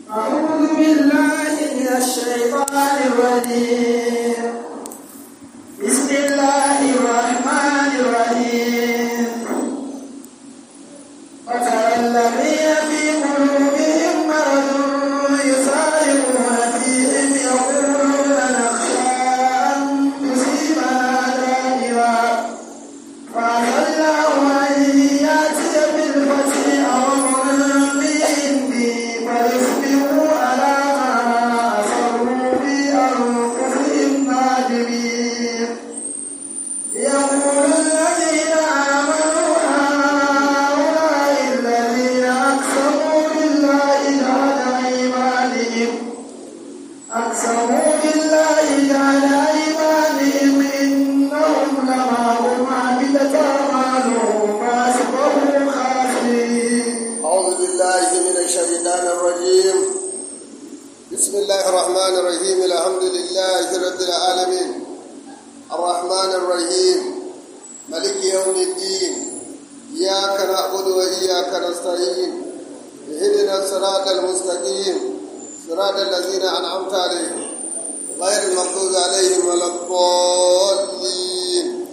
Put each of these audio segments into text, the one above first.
أعوذ بالله من الشيطان الرجيم بسم الله الرحمن الرحيم وترى الذين في قلوبهم مرض يسارعون فيهم يقولون نخشى أن تصيبنا دائرة فعسى الله أن يأتي بالفتح أو أمر بعنده فيصبحوا على ما أصروا في أنفسهم نادمين يقول الذين آمنوا هؤلاء الذين أقسموا بالله جهد أيمانهم أقسموا بالله جعل أيمانهم إنهم لمعهم عبدة أعمالهم فأصبحوا خاسرين أعوذ بالله من الشيطان الرجيم بسم الله الرحمن الرحيم الحمد لله رب العالمين الرحمن الرحيم ملك يوم الدين إياك نعبد وإياك نستعين اهدنا الصراط المستقيم صراط الذين أنعمت عليهم غير المغضوب عليهم ولا الضالين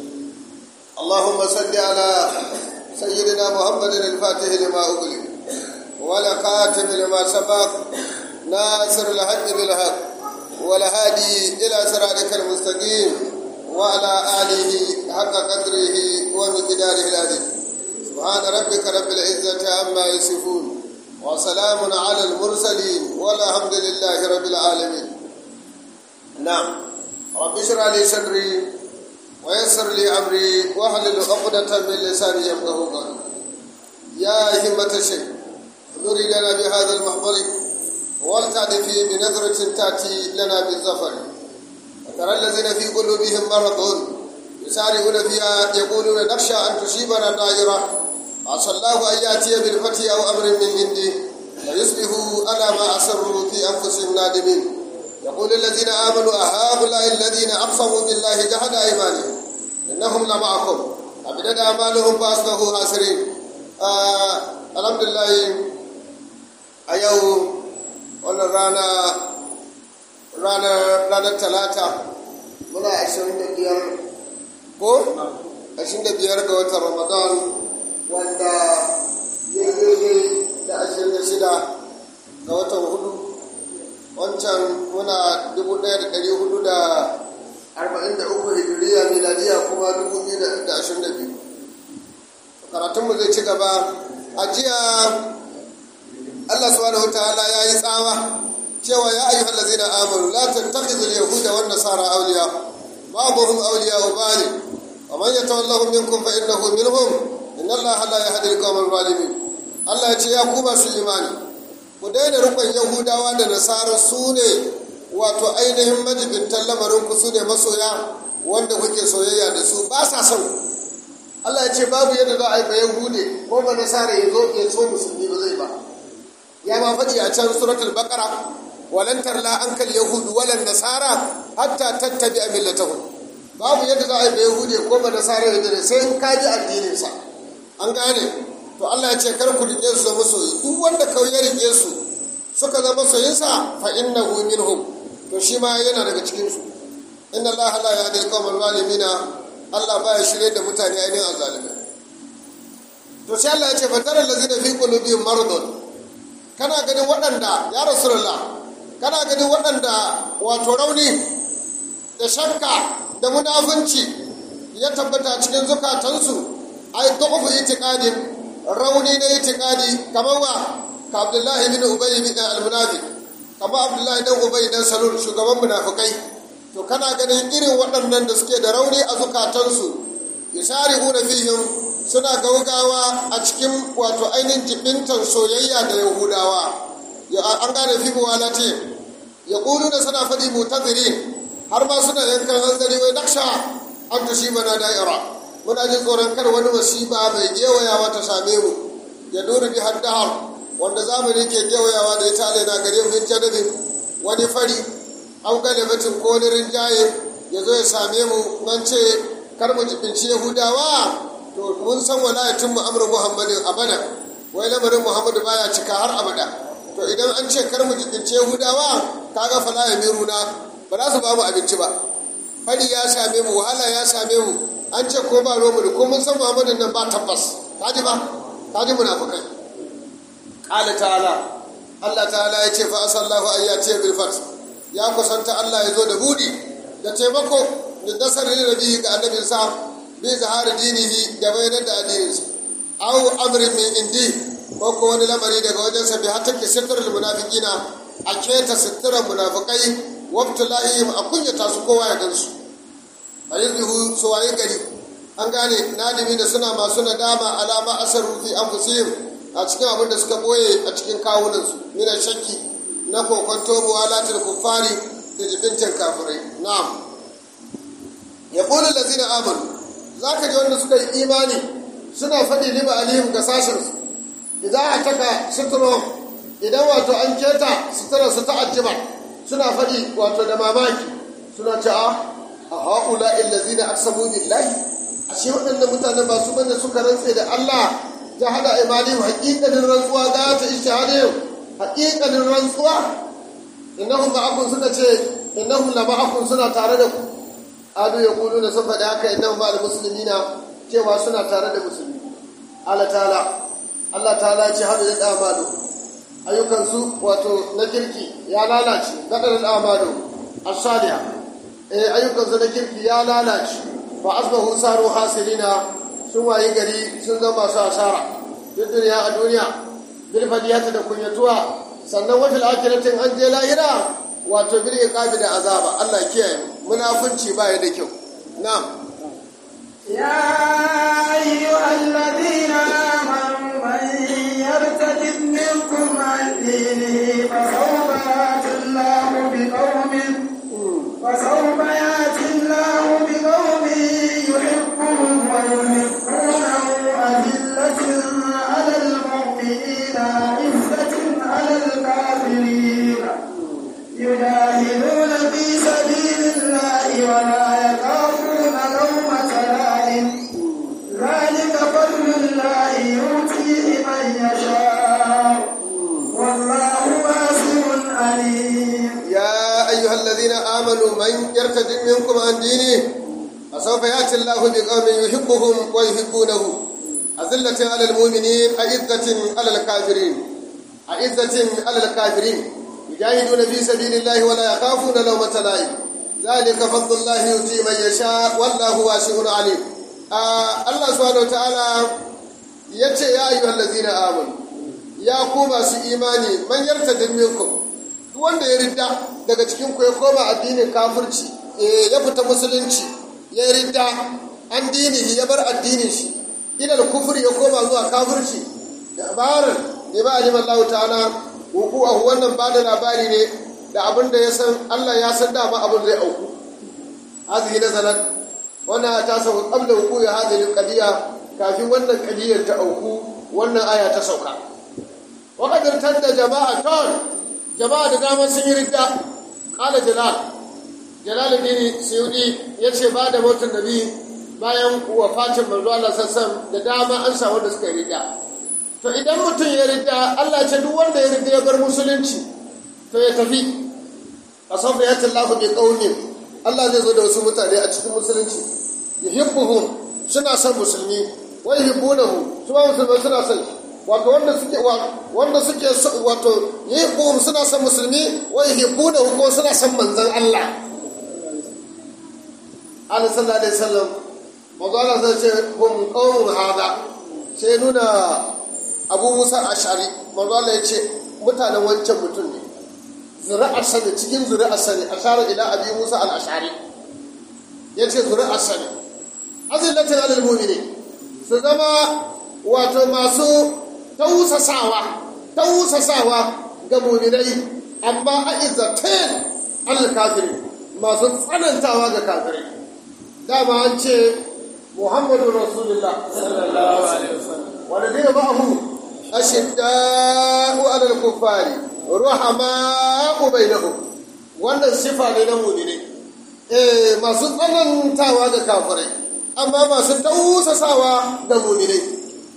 اللهم صل على سيدنا محمد الفاتح لما أغلق ولا خاتم لما سبق ناصر الحق بالحق والهادي إلى صراطك المستقيم وعلى آله حق قدره ومقداره العظيم سبحان ربك رب العزة عما يصفون وسلام على المرسلين والحمد لله رب العالمين نعم رب اشرح لي صدري ويسر لي امري واحلل عقدة من لساني يفقهوا قولي يا همة الشيخ نري لنا بهذا المحضر ولتعطفي بنظرة تأتي لنا بالظفر وترى الذين في قلوبهم مرض يسارعون فيها يقولون نخشى أن تصيبنا دائرة عسى الله أن يأتي بالفتح أو أمر من عنده فيصبحوا على ما أسروا في أنفسهم نادمين يقول الذين آمنوا أهؤلاء الذين أقسموا بالله جهد أيمانهم إنهم لمعكم أبدت أعمالهم فأصبحوا خاسرين آه الحمد لله أيو wannan rana ranar talata muna ashirin da biyar ko ashirin da biyar ga watan ramadan wanda ya daidai da ashirin da shida ga watan hudu wancan muna dubu ɗaya da ɗari hudu da arba'in da uku hijiriya miladiya kuma dubu biyu da ashirin da biyu karatunmu zai ci gaba a jiya allah subhanahu ta'ala ya yi tsawa cewa ya ayyuhal ladzina amanu la tattakhidul yahuda wan nasara awliya ba'dhum awliya ba'd wa man yatawallahum minkum fa innahu minhum inna allaha la yahdi al-qawmal zalimin allah ya ce ya ku masu imani ku daina rukun yahudawa da nasara su ne wato ainihin majibintan lamarin ku su ne masoya wanda kuke soyayya da su ba sa son Allah ya ce babu yadda za a yi ba yahude ko ba nasara ya zo ya so musulmi ba zai ba ya ma faɗi a can suratul baqara walan tarla ankal yahudu walan nasara hatta tattabi millatahum babu yadda za a yi ba yahude ko ba nasara ya dare sai in ka ji addinin sa an gane to Allah ya ce kar ku rike su zama soyi duk wanda kawai ya rike su suka zama soyinsa fa innahu minhum to shi ma yana daga cikin su inna Allah la yahdi al-qawmal zalimina Allah baya shirye da mutane ainihin azzalimai to sai Allah ya ce fa tara allazina fi qulubihim maradun kana ganin waɗanda ya rasulullah kana ganin waɗanda wato rauni da shakka da munafunci ya tabbata cikin zukatansu ai du'fu itiqadin rauni na itikadi kamar wa ka abdullahi bin ubay bin al-munafiq kamar abdullahi dan ubay dan salul shugaban munafikai to kana ganin irin waɗannan da suke da rauni a zukatansu yusari'una fihim suna gaugawa a cikin wato ainihin jibintan soyayya da yahudawa an gane fi muwalati ya da suna faɗi mutazirin har ma suna yankan hanzari wai naksha an tushi mana da'ira muna jin tsoron kar wani masiba mai gewayawa ta same mu ya duri bi haddahar wanda zamani ke gewayawa da ita na gare mu jadabin wani fari an galibatin ko wani rinjaye ya zo ya same mu nan ce kar mu jibinci yahudawa to mun san walayatin mu amru muhammadin abada wai lamarin muhammadu baya cika har abada to idan an ce kar mu jikince yahudawa kaga fala ya miruna ba za su ba mu abinci ba fari ya same mu wahala ya same mu an ce ko ba romu da ko mun san muhammadin nan ba tabbas kaji ba kaji munafukai qala ta'ala Allah ta'ala ya ce fa asallahu ayyati bil fath ya kusanta Allah ya zo da budi da taimako da nasarar nabi ga annabinsa bi zahara dinihi da bayanar da addininsa aw amrin min indi ko ko wani lamari daga wajensa bi hatta ke sitrul munafiqina a keta sitrar munafiqai wabtala'ihim a kunyata su kowa ya gansu a yuzbihu su waye gari an gane nadimi da suna masu nadama alama asaru fi anfusihim a cikin abin da suka boye a cikin kawunansu mina shakki na kokonto muwalatul kuffari da jibintin kafirai na'am ya qulu allazina amanu zaka ji wanda suka yi imani suna faɗi liba alihim ga sashen su idan a taka suturo idan wato an keta sutura su ta'ajjiba suna faɗi wato da mamaki suna ce a a haula illazina aqsamu billahi ashe waɗannan mutanen ba su bane suka rantse da Allah ta hada imanihim haƙiƙanin rantsuwa za ta ishahadihim haƙiƙanin rantsuwa innahum ma'akum suka ce innahum la ma'akum suna tare da ku adu ya kulu da sun faɗi haka innahum ma'al muslimina cewa suna tare da musulmi Allah ta'ala Allah ta'ala ce hadu da amalu ayyukansu wato na kirki ya lalace gadar amalu as-salihah eh ayyukansu na kirki ya lalace fa asbahu saru hasirina sun wayi gari sun zama masu asara duk duniya a duniya bil fadiyata da kunyatuwa sannan wafil akiratin an je lahira wato bil iqabi da azaba Allah kiyaye munafunci ba ya da kyau na'am يا أيها الذين آمنوا من يرتد منكم عن دينه فسوف يأتي الله بقوم فسوف يأتي الله بقوم يحبهم ويحبونه أذلة على المؤمنين عزة على الكافرين يجاهدون في سبيل الله ولا يخافون لومة لائم ذلك فضل الله يؤتيه من يشاء والله واسع عليم يا أيها الذين آمنوا من يرتد منكم عن دينه فسوف يأتي الله بقوم يحبهم ويحبونه أذلة على المؤمنين أعزة على الكافرين أعزة على الكافرين يجاهدون في سبيل الله ولا يخافون لومة لائم ذلك فضل الله يؤتي من يشاء والله واسع عليم آه الله سبحانه وتعالى يتي يا أيها الذين آمنوا يا كوما سي إيماني من يرتد منكم wanda ya ridda daga cikin ku ya koma addinin kafirci ya fita musulunci ya ridda an dinihi ya bar addinin shi ilal kufri ya koma zuwa kafirci labarin ne ba alim Allah ta'ala huku a wannan ba da labari ne da abin da ya san Allah ya san dama abin zai auku hazihi nazalat wannan ta sauka qabla huku ya hadhihi qadiya kafin wannan qadiyar ta auku wannan aya ta sauka wa qad tadda jama'atan jama'a da dama sun yi ridda kala jalal jalaluddin suyudi ya ce ba da motar nabi bayan wafatin manzo Allah sassan da dama an samu da suka yi ridda to idan mutum ya ridda Allah ce duk wanda ya ridda ya bar musulunci to ya tafi asafa ya tallahu bi qaumin Allah zai zo da wasu mutane a cikin musulunci yuhibbuhum suna son musulmi wa yuhibbunahu su ba musulmai suna son wato wanda suke wanda suke wato yuhibbuhum suna son musulmi wa yuhibbunahu ko suna son manzon Allah Allah sallallahu alaihi wasallam manzo Allah sai ce hum qaumun hada sai nuna Abu Musa Ash'ari manzo Allah ya ce mutanen wancan mutum ne zuri'ar sani cikin zuri'ar sani ashara ila Abi Musa al-Ash'ari yace zuri'ar sani azillatin alal mu'minin su zama wato masu tausasawa tausasawa ga mu'minai amma a izzatin al-kafirin masu tsanantawa ga kafirai dama an ce muhammadu rasulullah sallallahu alaihi wasallam wanda zai ma'ahu ashidda'u alal kuffari ruhama'u bainahum wannan sifa ne na mu'mini eh masu tsanantawa ga kafirai amma masu tausasawa ga mu'minai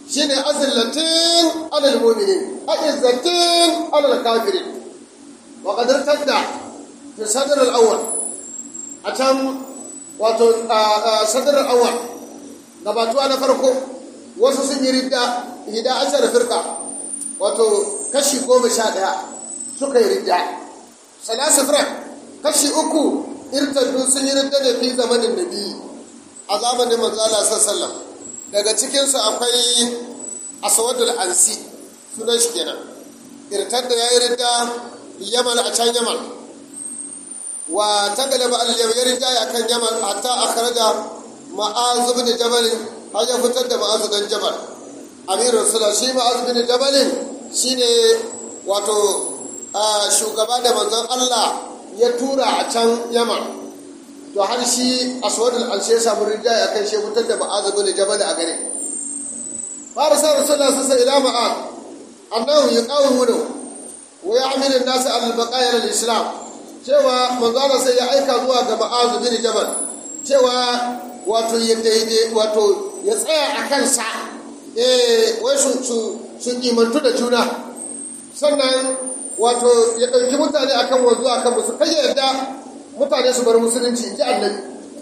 shine azillatin alal mu'minin a'izzatin alal kafirin wa qad irtadda fi sadr al-awwal a can wato sadr al-awwal gabatuwa na farko wasu sun yi ridda hida ashar firqa wato kashi goma sha ɗaya suka yi ridda salasu firak kashi uku irtaddu sun yi ridda da fi zamanin nabi a zamanin manzala sallam daga cikinsu akwai aswadul ansi sunan shi kenan irtadda ya yi ridda yaman a can yaman wa ta galaba al-yam ya ridda ya kan yaman hatta akhraja ma'az ibn jabal har ya fitar da ma'az dan jabal amirul sula shi ma'az ibn jabal shine wato shugaba da manzon Allah ya tura a can yaman to har shi aswadul anshe ya samu rinjaye akan shi fitar da ma'az ibn jabal a gare fara sa rasulullah sallallahu alaihi wasallam ma'az annahu yuqawwinu wa ya'milu an-nas ala al-baqaya al-islam cewa manzon Allah sai ya aika zuwa ga ma'az ibn jabal cewa wato ya daidai wato ya tsaya a kansa eh wai su su su kimantu da juna sannan wato ya ɗauki mutane akan wanzu akan musu kai yarda mutane su bar musulunci in ji annabi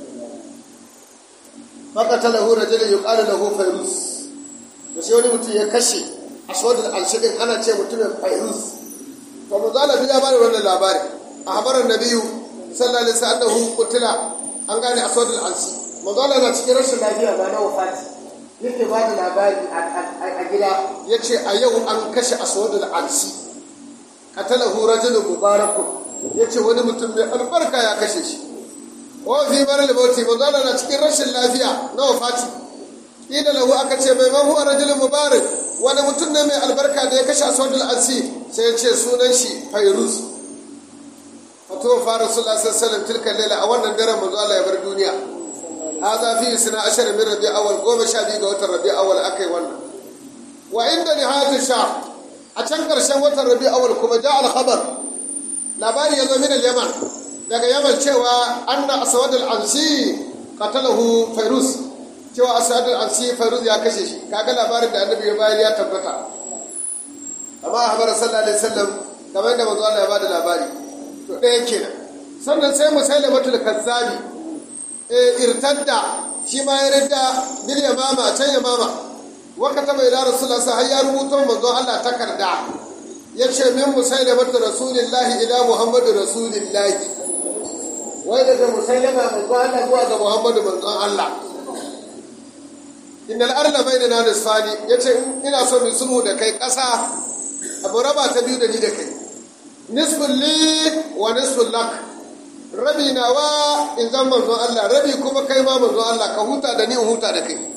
fakata lahu rajulun yuqalu lahu fayrus to sai wani mutum ya kashe aswad al-alshidin ana ce mutumin fayrus to mu zala bi labarin wannan labari a habaran nabiyu sallallahu alaihi wasallam qutila an gane aswad al-alshi manzala na cikin rashin lafiya ba na wafati yake ba da labari a gida ya ce a yau an kashe aswad al-alshi qatalahu rajulun mubarakun ya ce wani mutum mai albarka ya kashe shi wa fi marar mauti manzala na cikin rashin lafiya na wafati ila lahu aka ce mai mahu a rajulun mubarak wani mutum ne mai albarka da ya kashe aswadul ansi sai ya ce sunan shi fairuz fato fa rasulullah sallallahu alaihi tilka laila a wannan daren manzo Allah ya bar duniya hadha fi sana ashar min rabi awal goma sha biyu ga watan rabi awal akai wannan wa inda nihayatu sha a can karshen watan rabi awal kuma ja al khabar labari ya zo min al-yaman daga yaman cewa anna aswad al-ansi qatalahu fairuz cewa aswad al-ansi fairuz ya kashe shi kaga labarin da annabi ya bayar ya tabbata amma habar sallallahu alaihi wasallam kamar da manzo Allah ya bada labari to ɗaya kenan sannan sai musailamatul kazzabi eh irtadda shi ma ya ridda bil yamama can yamama wa kataba ila rasulullah sai har ya rubuto manzo Allah takarda ya ce min musailamatu rasulillahi ila muhammadu rasulillahi wai daga musailama manzo Allah zuwa ga muhammadu manzo Allah innal arla bainana nisfani yace ina so mu sulhu da kai kasa abu raba ta biyu da ni da kai nisfun li wa nisfun lak rabi nawa in zan manzo Allah rabi kuma kai ma manzo Allah ka huta da ni in huta da kai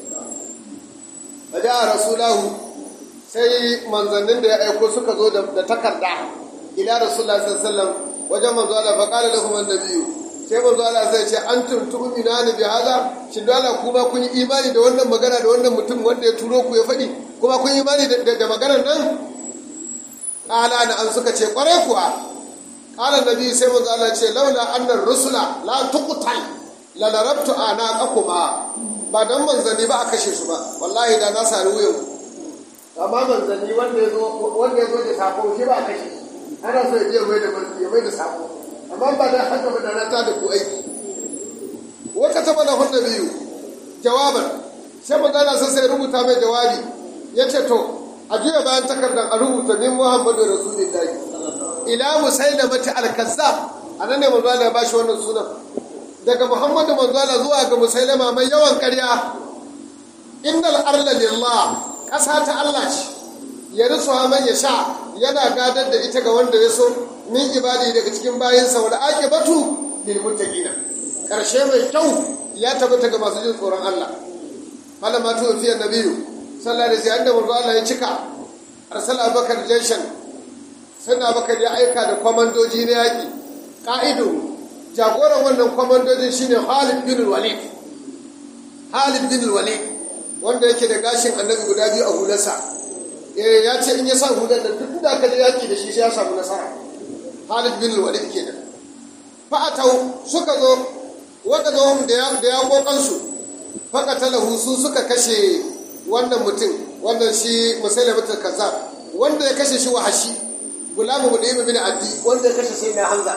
Faja rasulahu sai manzannin da ya aiko suka zo da takarda ila rasulullah sallallahu alaihi wasallam wajen manzo Allah fa qala lahum annabiyyu sai manzo Allah sai ce antum tu'minuna bi hada shin da Allah kuma kun yi imani da wannan magana da wannan mutum wanda ya turo ku ya faɗi kuma kun yi imani da maganar nan qala na an suka ce kware kuwa qala nabi sai manzo Allah ce laula annar rusula la tuqtal la larabtu anaqakuma ba dan manzanni ba a kashe su ba wallahi da na sari wuyan amma manzanni wanda ya zo wanda ya zo da sako shi ba kashe ana so ya je mai da mulki ya mai da sako amma ba da haka ba da na ta da ku aiki wata ta bada hunna biyu jawaban sai manzana sai sai rubuta mai jawabi ya ce to a juya bayan takardar a rubuta min muhammadu rasulullahi ila musailamati al-kazzab anan ne manzana ya bashi wannan sunan daga muhammadu manzana zuwa ga musailama mai yawan karya innal arla lillah ƙasa ta Allah ce ya risu man ya sha yana gadar da ita ga wanda ya so min ibadi daga cikin bayansa wal aqibatu lil muttaqina karshe mai kyau ya tabbata ga masu jin tsoron Allah malama tu fi annabiyu sallallahu alaihi wasallam manzo Allah ya cika arsala bakar jayshan sanna bakar ya aika da kwamandoji na yaki ka'idu jagoran wannan kwamandojin shine Khalid bin Walid Khalid bin Walid wanda yake da gashin annabi guda biyu a hularsa eh ya ce in ya sa hular da duk da aka je yaki da shi sai ya samu nasara Khalid bin Walid kenan fa atau suka zo waka zo da ya da ya kokan su faka talahu su suka kashe wannan mutum wannan shi musailamatul kazzab wanda ya kashe shi wahashi gulamu mudim bin addi wanda ya kashe sai na hamza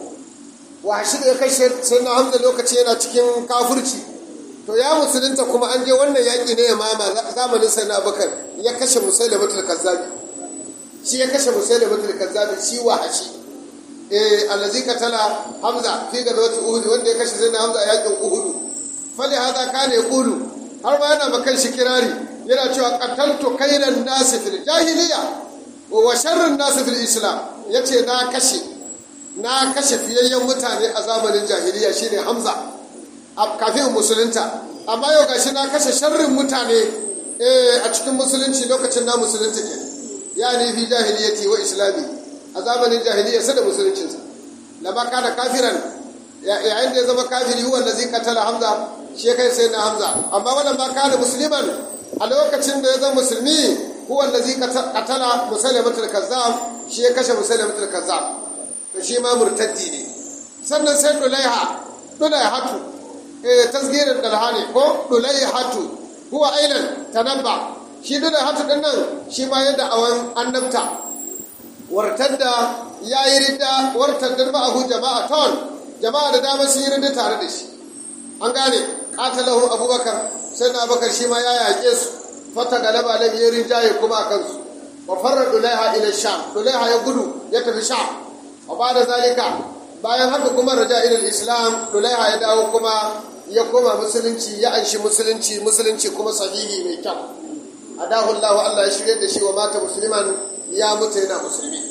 wahashi da ya kashe sai na hamza lokaci yana cikin kafirci to ya musulunta kuma an je wannan yaƙi ne ya mama zamanin sai na abubakar ya kashe musailamatul kazzabi shi ya kashe musailamatul kazzabi shi wahashi eh allazi katala hamza fi gazawati uhud wanda ya kashe sai na hamza a yaƙin uhud fali hada kana yaqulu har ma yana makan shi kirari yana cewa qataltu khairan nasi fil jahiliya wa sharrin nasi fil islam yace na kashe na kashe fiyayyen mutane a zamanin jahiliya shine hamza kafin musulunta amma yau gashi na kashe sharrin mutane a cikin musulunci lokacin na musulunta ke ya ne fi jahiliyati wa islami a zamanin jahiliya sa da musuluncinsa lama kana kafiran yayin da ya zama kafiri huwa da zai katala hamza shi kai sai na hamza amma wannan ma kana musliman a lokacin da ya zama musulmi huwa da zai katala musailamatul kazzab shi ya kashe musailamatul kazzab to shi ma murtaddi ne sannan sai dulaiha dulaihatu eh tasgirin dalha ne ko dulaihatu huwa ailan tanabba shi dulaihatu din nan shi ma yadda awan annabta wartadda yayi ridda wartadda ma'ahu jama'aton jama'a da dama sun yi ridda tare da shi an gane qatalahu abubakar sai na abubakar shi ma ya yaƙe su fata galaba lam yi rinjaye kuma a kansu wa farra dulaiha ila sham dulaiha ya gudu ya tafi sham wa ba da zalika bayan haka kuma raja ila islam dulaiha ya dawo kuma ya koma musulunci ya anshi musulunci musulunci kuma sahihi mai kyau adahu Allah Allah ya shirye da shi wa mata musliman ya mutu yana musulmi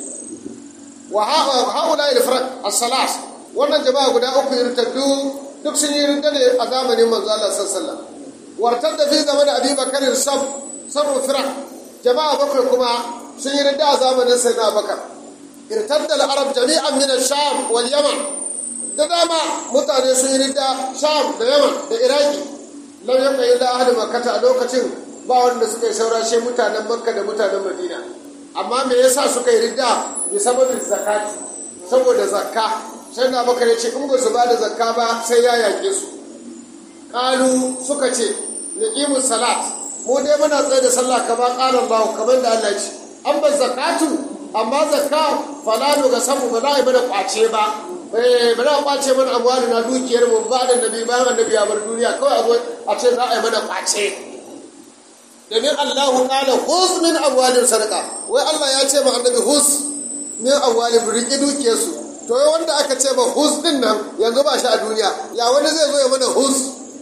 wa haula al-firaq as-salas wannan jama'a guda uku irtaddu duk sun yi rinda ne a zamanin manzo Allah sallallahu alaihi wasallam wartar da fi zaman Abi Bakar sab sabu firaq jama'a bakwai kuma sun yi rinda a zamanin Sayyidina Bakar irtadda al-arab jami'an min ash-sham wal yaman da dama mutane sun yi rinda sham da yaman da iraki lam yabqa illa ahli makkah a lokacin ba wanda suka yi saura shi mutanen makka da mutanen madina amma me yasa suka yi ridda bi sababin zakati saboda zakka sai na baka ya ce in ba su ba da zakka ba sai ya yake su kalu suka ce niqimu salat mu dai muna tsaye da sallah kama qalan bawo kamar da Allah ce an ba zakatu amma zakka falalu ga samu ba za a yi mana kwace ba eh ba za a kwace mana amwali na dukiyar mu ba da nabi ba annabi ya bar duniya kawai a zo a ce za a yi mana kwace domin Allahu kala hus min amwalin sadaka wai Allah ya ce ma annabi hus min amwalin riƙi dukiyarsu to yau wanda aka ce ma hus din nan yanzu ba shi a duniya ya wani zai zo ya mana hus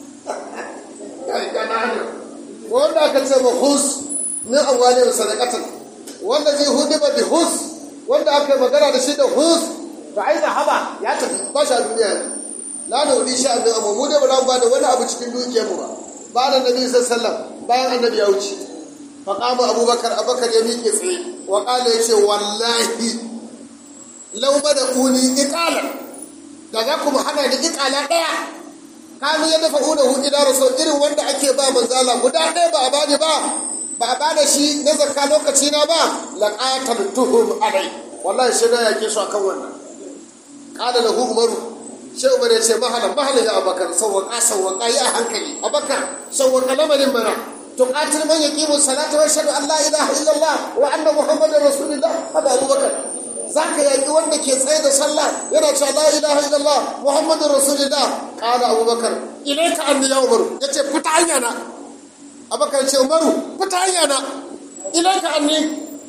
wanda aka ce ma hus min amwalin sadaqatan wanda zai hudu ba bi hus wanda aka yi magana da shi da hus to ai da haba ya tafi ba shi a duniya la da wani sha'anin amma mu dai ba za mu ba da wani abu cikin dukiyarmu ba ba da nabi sallallahu alaihi wasallam bayan annabi ya wuce faƙama abubakar abubakar ya miƙe tsaye wa ƙala ya ce wallahi lauma da uni iƙalar da za ku hana ni iƙala ɗaya kanu ya dafa una hu ila rasul irin wanda ake ba manzala guda ɗaya ba a bani ba ba a bada shi na zakka lokaci na ba laqatal tuhum alai wallahi sai na yake su akan wannan qala lahu umaru sai umar ya ce mahalan mahalan ya abubakar sawwaka sawwaka ya hankali abubakar sawwaka lamarin mana تقاتل من يقيم الصلاة ويشهد أن لا إله إلا الله وأن محمد رسول الله هذا أبو بكر ذاك يا وند كي سيد صلى يرى لا إله إلا الله محمد رسول الله قال أبو بكر إليك أني يا عمر يتي فتعني أنا أبو بكر يتي عمر فتعني أنا إليك أني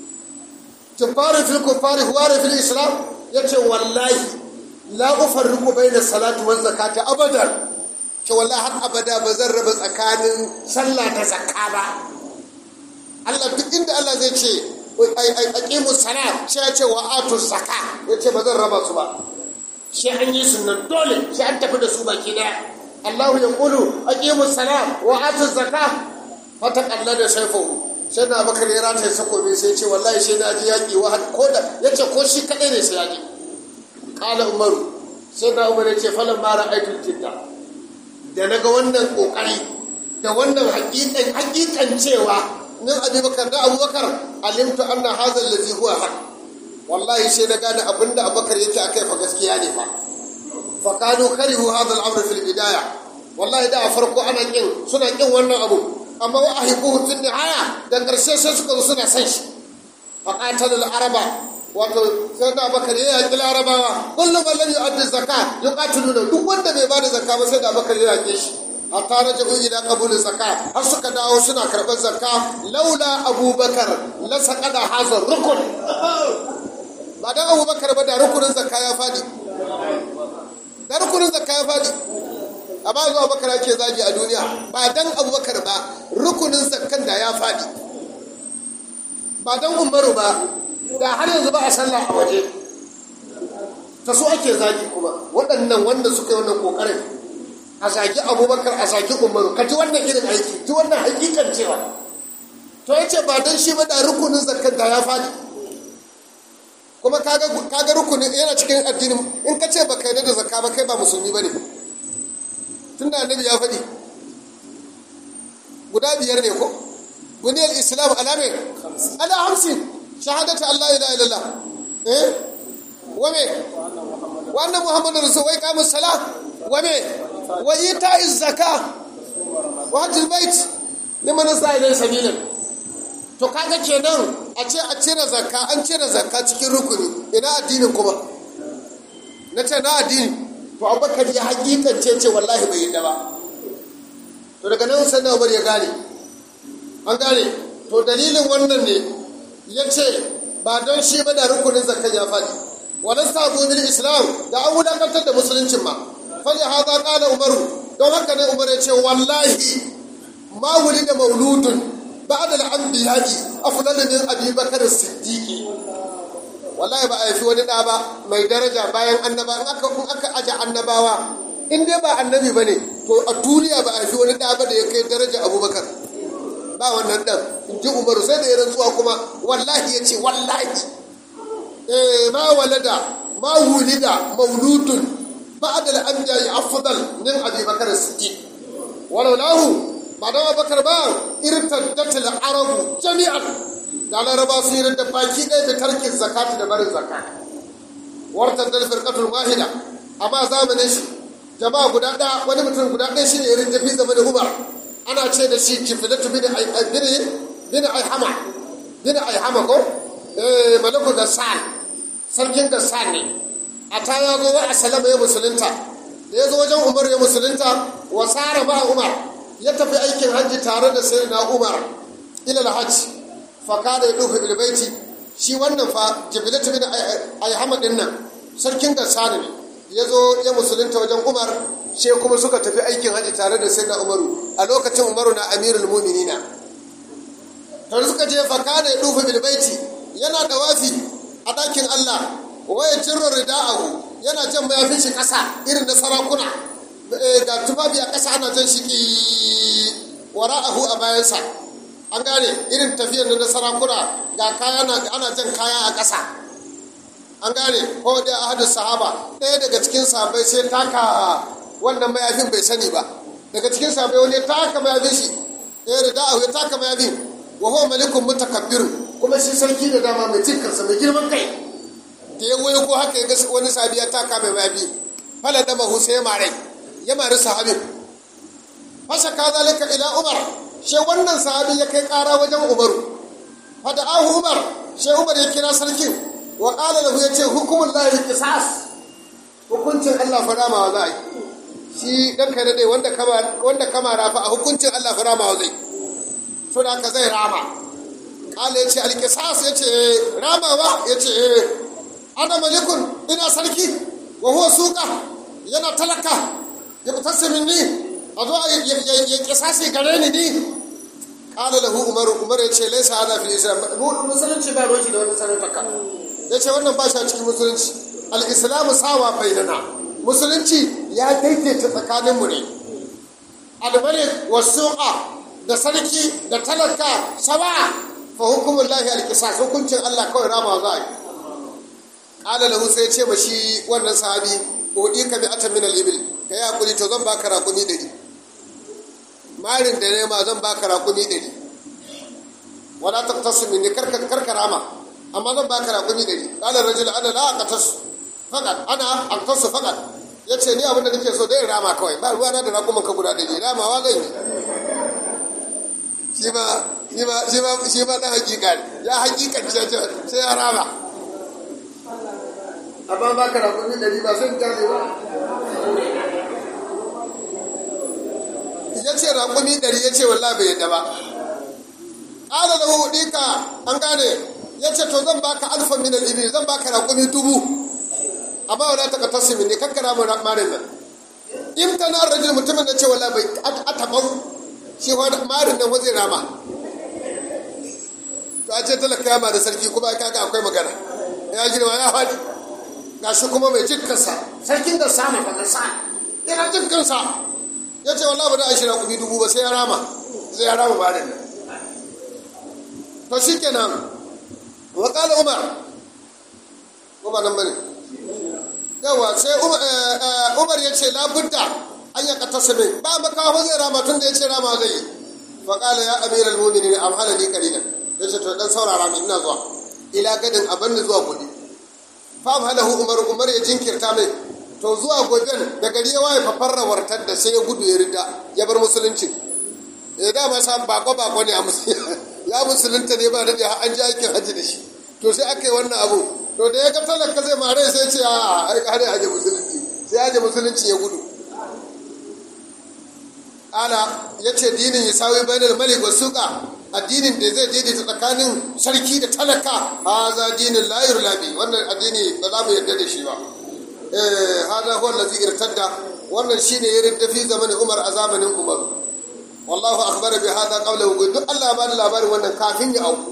تفار في الكفار هوار في الإسلام يتي والله لا أفرق بين الصلاة والزكاة أبدا ce wallahi har abada ba zan raba tsakanin sallah da zakka ba Allah duk inda Allah zai ce aqimu salat sai ya ce wa atu zakka ya ce ba zan raba su ba sai an yi sunan dole sai an tafi da su baki daya Allah ya kulu aqimu salat wa atu zakka fata Allah da saifu sai na bakar ya rata sakobi sai ce wallahi sai na ji yaki wa ko da yace ko shi kadai ne sai ya ji qala umaru sai na umar ya ce falan mara aikin jidda da na ga wannan kokari da wannan hakikan hakikan cewa min abubakar da abubakar alimtu anna hadha allazi huwa haq wallahi sai na gane abinda abubakar yake akai fa gaskiya ne fa fa kanu karihu hadha al-amr fil bidaya wallahi da a farko ana kin suna kin wannan abu amma wa ahibuhu tun nihaya da ƙarshe sai suka zo suna san shi faƙatar araba wato sai da bakar ya yaƙi larabawa kullum man lam yu'addi zakka yuqatiluna duk wanda bai bada zakka ba sai da bakar ya yaƙe shi hatta raja'u ila qabul zakka har suka dawo suna karɓar zakka laula abubakar la saqada hazar rukun ba dan abubakar ba da rukunin zakka ya fadi da rukunin zakka ya fadi amma zuwa abubakar ake zagi a duniya ba dan abubakar ba rukunin zakkan da ya fadi ba dan umaru ba da har yanzu ba a sallah a waje ta su ake zagi kuma waɗannan wanda suka yi wannan ƙoƙarin a zagi abubakar a zagi umaru ka ji wannan irin aiki ji wannan hakikan cewa to ya ce ba don shi ba da rukunin zakar da ya faɗi kuma kaga rukunin yana cikin addinin in ka ce ba ka yarda da zakka ba kai ba musulmi ba ne tun da annabi ya faɗi guda biyar ne ko buniyar islam alame ala hamsin shahadatu Allah ila ilallah eh wame wa anna muhammadar rasul wa iqamus salat wame wa ita'iz zakah wa hajjul bait liman sa'ila sabilin to kaga kenan a ce a cire zakka an cire zakka cikin rukuni ina addinin kuma na ce na addini to abubakar ya hakikance ce wallahi bai yadda ba to daga nan sai na ya gane an gane to dalilin wannan ne ya ce ba don shi ba da rukunin zakkan ya faɗi wani sabu bil islam da an wulakantar da musuluncin ma fali haza ƙala umaru don haka ne umar ya ce wallahi ma wuli da mauludun ba da al'anbiya'i afdalu min abi bakar siddiqi wallahi ba a haifi wani ɗa ba mai daraja bayan annaba in aka in aka aje annabawa in dai ba annabi bane to a duniya ba a haifi wani ɗa ba da ya kai daraja abubakar ba wannan ɗan in ji umaru sai da ya rantsuwa kuma wallahi ya ce wallahi eh ma walada ma wulida mauludun ba da al'anbiya'i afdal min abi bakar siddiq walau lahu ba da abubakar ba irtaddatil arabu jami'an da laraba sun yi da baki ɗaya da tarkin zakati da barin zakat wartar da firqatul wahida amma zamanin shi jama'a guda ɗaya wani mutum guda ɗaya shine irin tafi zama da umar ana ce da shi kifilatu bin bin aihama bin aihama ko eh malaku gassan sarkin gassan ne a ta ya zo wa asalama ya musulunta da ya zo wajen umar ya musulunta wa sara ba umar ya tafi aikin hajji tare da sayyidina umar ila alhajj fa kada ya dufa bil baiti shi wannan fa jibilatu bin ayhama din nan sarkin gassani ne ya zo ya musulunta wajen umar she kuma suka tafi aikin hajji tare da sayyidina umaru a lokacin umaru na amirul mu'minina tare suka je fa kada ya dufa bil baiti yana dawafi a dakin Allah waya jirro rida'ahu yana jan mayafin shi kasa irin na sarakuna ga tufafi a ƙasa ana jan shi wara'ahu a bayansa an gane irin tafiyar na sarakuna ga kaya ana jan kaya a ƙasa an gane ko da ahadu sahaba ɗaya daga cikin sahabbai sai taka wannan mayafin bai sani ba daga cikin sahabbai wani ya taka mayafin shi ɗaya da da'ahu ya taka mayafin wa huwa malikun mutakabbir kuma shi sarki da dama mai cin kansa mai girman kai da ya wayo ko haka ya ga wani sahabi ya taka mai mayafi fala da mahu sai ya marai ya mari sahabin fasha ka zalika ila umar she wannan sahabin ya kai kara wajen umaru fada ahu umar she umar ya kira sarkin wa qala lahu yace hukumul lahi qisas hukuncin Allah fa rama za yi shi dan kai dai wanda kama wanda kama rafa a hukuncin Allah fa rama zai so da ka zai rama qala yace al qisas yace ramawa yace ana malikun ina sarki wa huwa suqa yana talaka ya fitarsa minni a zo ya kisasi gare ni ni kala lahu umaru umar ya ce laisa hada fil islam musulunci ba roki da wani sarrafa ya ce wannan ba shi a cikin musulunci al-islamu sawa bainana musulunci ya daidaita tsakaninmu ne al-malik wasuqa da sarki da talaka sawa fa hukumun lahi al-qisas hukuncin Allah kawai rama za a yi kala lahu sai ya ce ma shi wannan sahabi udi ka bi atan min al-ibil ka yi hakuri to zan baka rakumi ɗari marin da nema zan baka rakumi ɗari wala ta tasu min ni karka rama amma zan baka rakumi ɗari ƙalar rajul ana la aka tasu fakat ana aka tasu fakat ya ce ni abin da nake so dai rama kawai ba ruwa na da rakuman ka guda ɗari ramawa zan yi shi ma shi ma shi ma shi ma dan hakika ne ya hakikan ce sai ya rama amma ba ka rakumi ɗari ba sun kyale ba ya ce rakumi ɗari ya ce wallahi bai yadda ba ƙara da hudika an gane ya ce to zan baka alfa min al-ibil zan baka rakumi dubu amma wala ta katasimin ne kakkara mu marin nan in ta na rajin mutumin da ce wala bai a taɓau shi marin nan wajen rama to a ce talaka yama da sarki kuma kaga akwai magana ya girma ya faɗi ga shi kuma mai jikinsa sarkin da sama ba sa yana jikinsa ya ce wala ba da ashirin kuɗi dubu ba sai ya rama sai ya rama marin nan to shi kenan wakala umar ko ba nan bane yawa sai umar ya ce labudda an ya kata sabi ba makawa zai rama tun da ya ce rama zai yi faƙala ya amiral muminin amhala ni kalilan ya ce to dan saurara min ina zuwa ila gadin abin da zuwa gobe fa amhalahu umar umar ya jinkirta mai to zuwa goben da gari ya waye fafarra wartar da sai ya gudu ya rida ya bar musulunci ya dama sa bako bako ne a ya musulunta ne ba da an ji aikin hajji da shi to sai aka yi wannan abu to da ya ga talaka zai mare sai ce a ai kare aje musulunci sai aje musulunci ya gudu ala ya ce dinin ya sawi bainal malik wa suqa addinin da zai daidaita tsakanin sarki da talaka haza dinin la yurlabi wannan addini ba za mu yarda da shi ba eh hada huwa allazi irtadda wannan shine ya ridda fi zamanin umar a zamanin umar wallahu akhbara bi hada qabla wujud duk Allah ba da labarin wannan kafin ya auku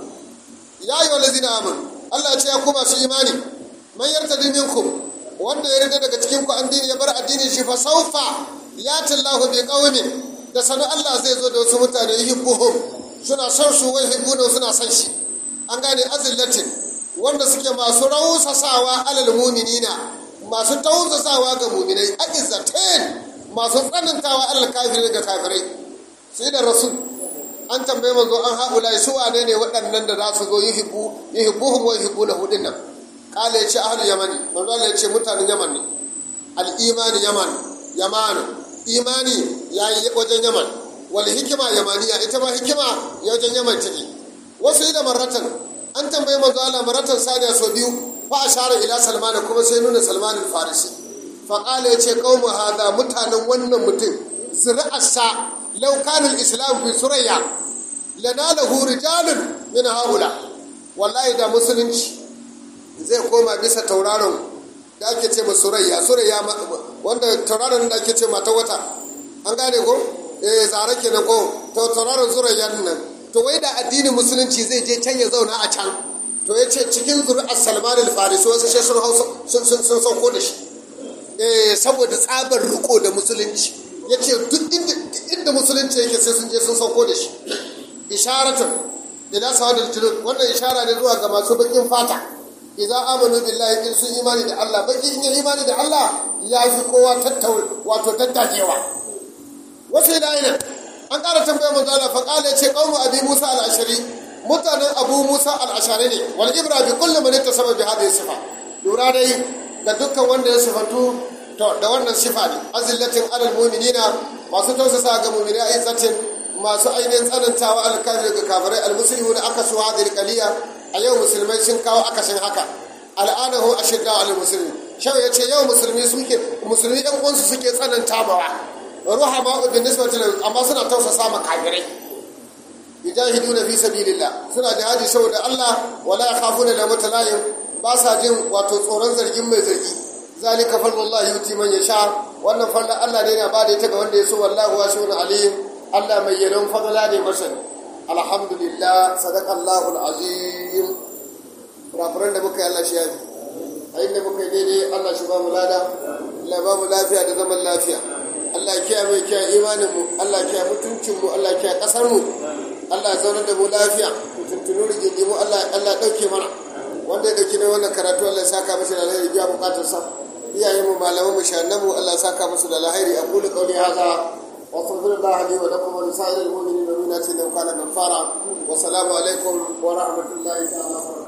ya ayyuhal ladina amanu Allah ce ya kuma su imani man yartadi minkum wanda ya rida daga cikin ku addini ya bar addinin shi fa saufa yati Allahu bi qaumin da sanu Allah zai zo da wasu mutane yuhibbuhum suna son su wai hibbuna suna son shi an gane azillatin wanda suke masu rausasawa alal mu'minina masu tausasawa ga mu'minai aizzatain masu tsanantawa alal kafirin ga kafirai sai da rasul an tambaye manzo an haƙula su wane ne waɗannan da za su zo yuhibbu yuhibbuhum wa yuhibbuna hudin nan kala ya ce ahlul yamani manzo Allah ya ce mutanen yaman ne al imani yaman yaman imani yayi wajen yaman wal hikima yamaniya ita ma hikima ya wajen yaman take wasu ila marratan an tambaye manzo Allah marratan saniya so biyu fa ashara ila salman kuma sai nuna salman al farisi fa kala ya ce qaumu hada mutanen wannan mutum zuri'arsa law kana al islam fi surayya lanalahu rijalun min haula wallahi da musulunci zai koma bisa tauraron da ake ce ma surayya surayya wanda tauraron da ake ce mata wata an gane ko eh zare kenan ko to tauraron surayya nan to wai da addinin musulunci zai je can ya zauna a can to ya ce cikin zuri'ar salman al-farisi wasu shi sun sun sauko da shi eh saboda tsabar riko da musulunci ya ce duk inda musulunci yake sai sun je sun sauko da shi isharatun ila sawadul julud wannan ishara ne zuwa ga masu bakin fata idza amanu billahi in sun imani da Allah baki in yi imani da Allah ya fi kowa tattaur wato tattakewa wasu ilaina an ƙara tambaya manzo Allah fa qala ce qaumu abi Musa al-Ashari mutanen Abu Musa al-Ashari ne wal ibra bi kulli man ittasaba bi hadhihi sifa lura dai ga dukkan wanda ya sifantu to da wannan sifa ne azillatin alal mu'minina masu tausasa ga mu'minai izzatin masu ainihin tsanantawa alkafir ga kafirai almuslimu da aka su hadhihi qaliya a yau musulmai sun kawo akasin haka al'anahu ashidda al muslimin shau ya ce yau musulmi suke musulmi yan uwansu suke tsananta mawa ruha ma bin nisbati amma suna tausasa ma kafirai yujahiduna fi sabilillah suna jihadi saboda Allah wala yakhafuna la mutalayim ba sa jin wato tsoron zargin mai zargi zalika fadlullahi yuti man yasha wannan fadlan Allah ne yana ba da ita ga wanda ya so wallahu wasi'un alim Allah mai yanon fadla ne masani alhamdulillah sadaqallahu alazim kurakuran da muka yi Allah shi yafi a inda muka yi daidai Allah shi ba mu lada Allah ba mu lafiya da zaman lafiya Allah kiyaye mai kiyaye imanin mu Allah kiyaye mutuncin mu Allah kiyaye kasar mu Allah zaunar da mu lafiya tuntunu rigingimu Allah Allah dauke mana wanda ya dauki ne wannan karatu Allah ya saka masa da alheri biya bukatar sa iyayen mu malaman mu shannan mu Allah ya saka musu da alheri aqulu qawli hadha wa astaghfirullah li wa lakum wa lisa'iril mu'minina min kulli dhanbin kana ghafara wa salamu alaikum wa rahmatullahi ta'ala